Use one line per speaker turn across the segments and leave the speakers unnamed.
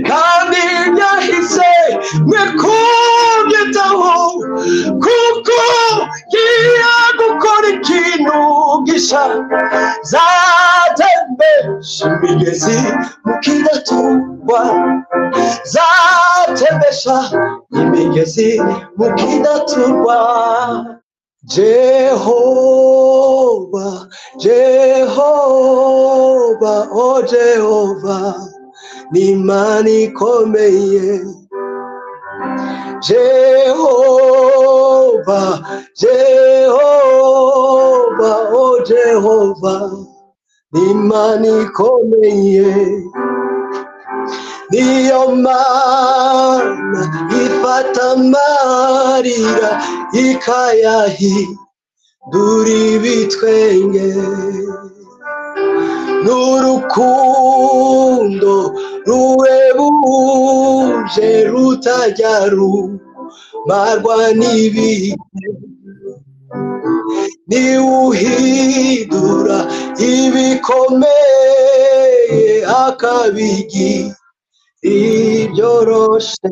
kandi ibyahise mwikubyeho kuko ngiye gukora ikintu gishya zatembesha imigezi mukidaturwa zatembesha imigezi mukidaturwa jehova jehova o jehova ni imana ikomeye jehova jehova o jehova ni imana ikomeye niyo mana ifata amarira ikayahindura ibitwenge n'urukundo ruhebuje rutajya rumarwa n'ibihe niwuhindura ibikomeye akabigira ibyoroshe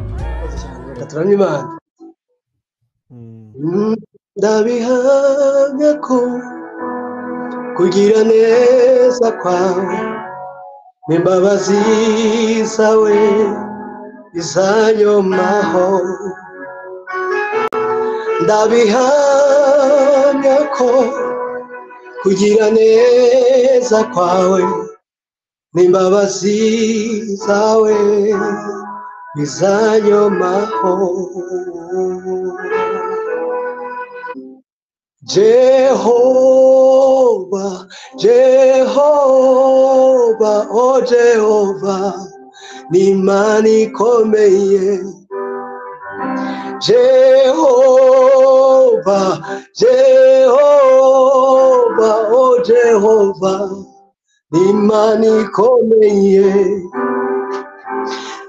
Murakoze cyane reka turamye imana
Mm.
Mm, ndabihamya ko kugira neza kwawe n'imbabazi zawe izanyomaho ndabihamya ko kugira neza kwawe n'imbabazi zawe izanyomaho Jehova, Jehova, o Jehova, ni imana ikomeye. Jehova, Jehova, o Jehova, ni imana ikomeye.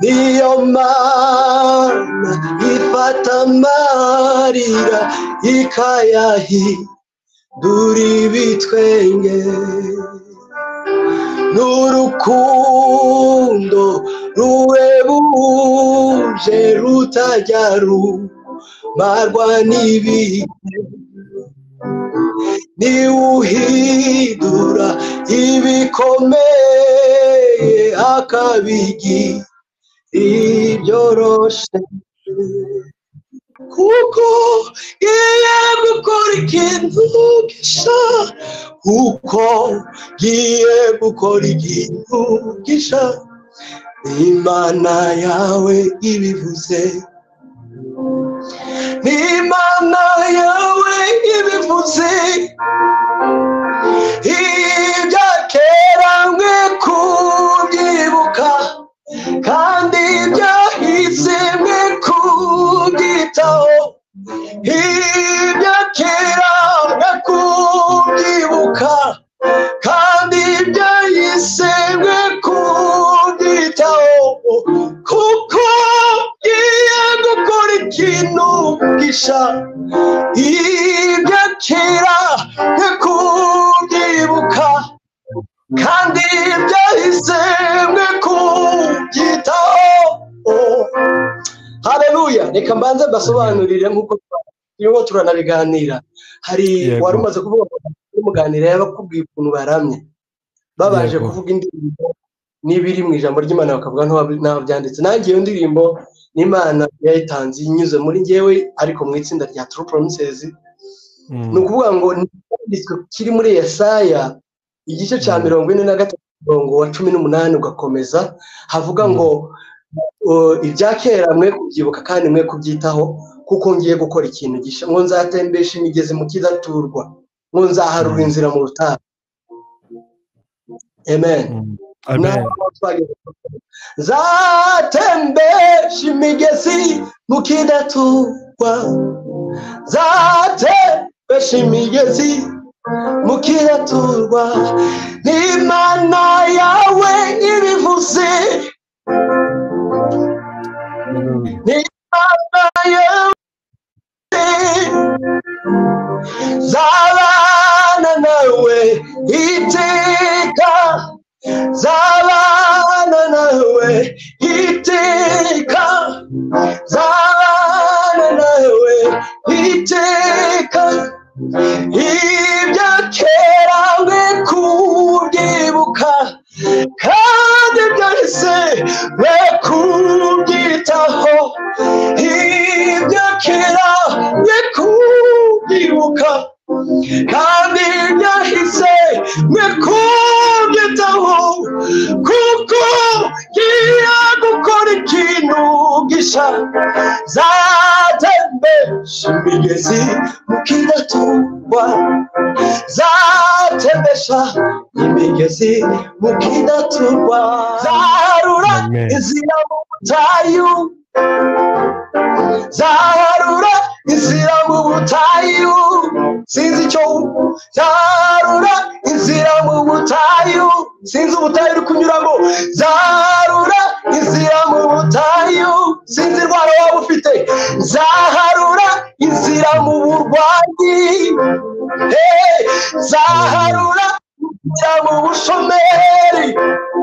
niyo mana ifata amarira ikayahindura ibitwenge n'urukundo ruhebuje rutajya rumarwa n'ibihe niwuhindura ibikomeye akabigira ibyoroshe kuko ngiye gukora ikintu gishya kuko ngiye gukora ikintu gishya imana yawe ibivuze imana yawe ibivuze ibya kera mwe kubyibuka kandi ibyahise mwe kubyitaho ibya kera mwe kubyibuka kandi ibyahise mwe kubyitaho kuko ngiye gukora ikintu gishya ibya kera mwe kubyibuka kandi byahise mwe kubyitaho hareruya reka mbanze mbasobanurire nk'uko turimo turanabiganira hari
Yego.
wari umaze kuvuga ngo muganira yabakubwiye ukuntu baramye babanje
Yego.
kuvuga indirimbo n'ibiri mu ijambo ry'imana bakavuga ntaho- ntaho byanditse nanjye iyo ndirimbo n'imana yayitanze inyuze muri njyewe ariko mu itsinda rya turu poromisezi
Mm.
ni ukuvuga ngo ni icyanditswe kiri muri yesaya igice cya
Mm.
mirongo ine na gatatu umurongo wa cumi n'umunani ugakomeza havuga
Mm.
ngo "Uh, ibya kera mwe kubyibuka kandi mwe kubyitaho kuko ngiye gukora ikintu gishya ngo nzatembesha imigezi mu kidaturwa ngo nzaharura
Mm.
inzira mu rutare amen
Mm.
n'aho
Amen.
twageze zatembesha imigezi mu kidaturwa zate ifashe imigezi mukiraturwa n'imana yawe ibivuze n'imana yawe zabana nawe iteka zabana nawe iteka zabana nawe iteka ibyo kera we kubyibuka kandi byahise we kubyitaho ibyo kera we kubyibuka kandi byahise we kubyitaho kuko ngiye gukora ikintu gisha zatembesha imigezi mukidaturwa zatembesha imigezi mukidaturwa zarura
Amen.
izira mu butayu zarura inzira mu butayu sinzi icyo zarura inzira mu butayu sinzi ubutayu uri kunyuramo zarura inzira mu butayu sinzi indwara waba ufite zaharura inzira mu burwayi hey, zaharura inzira mu bushomeri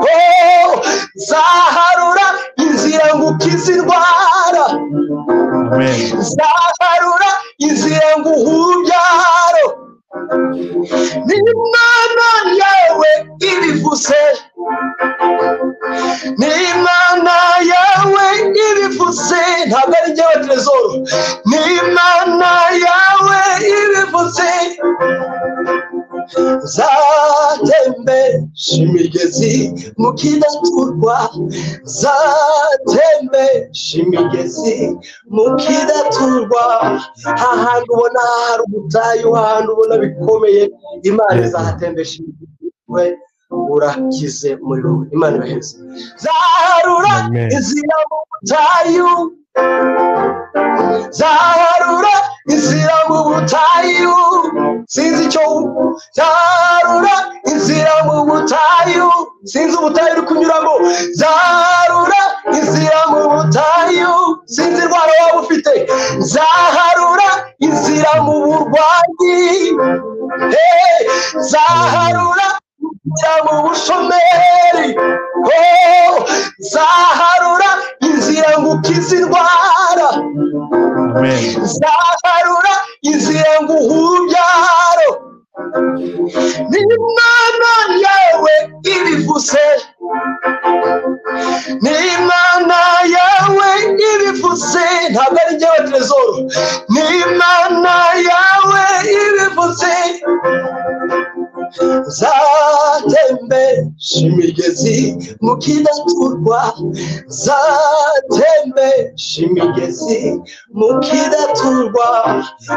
oh, zaharura inzira ngukiza indwara
Amen.
zaharura inzira nguhura ubyaro n'imana yawe ibivuze n'imana yawe ibivuze ntabwo ari njyewe terezoro n'imana yawe ibivuze zatembesha imigezi mukidaturwa zatembesha imigezi mukidaturwa hahantu ubona hari ubutayu hahantu ubona bikomeye imana izahatembesha imigezi we urakize muri wowe imana ibaheze zaharura
Amen.
inzira mu butayu zaharura inzira mu butayu sinzi icyo zarura inzira mu butayu sinzi ubutayu uri kunyuramo zarura inzira mu butayu sinzi indwara waba ufite zaharura inzira mu burwayi hey, zaharura inzira mu bushomeri oh, zaharura inzira ngukiza indwara
Amen.
zaharura inzira nguhura ubyaro n'imana yawe ibivuze n'imana yawe ibivuze ntabwo ari njyewe terezoro n'imana yawe ibivuze zatembesha imigezi mukidaturwa zatembesha imigezi mukidaturwa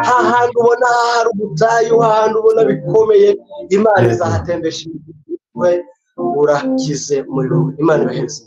hahantu ubona hari ubutayu hahantu ubona bikomeye imana izahatembesha imigezi we urakize muri wowe imana ibaheze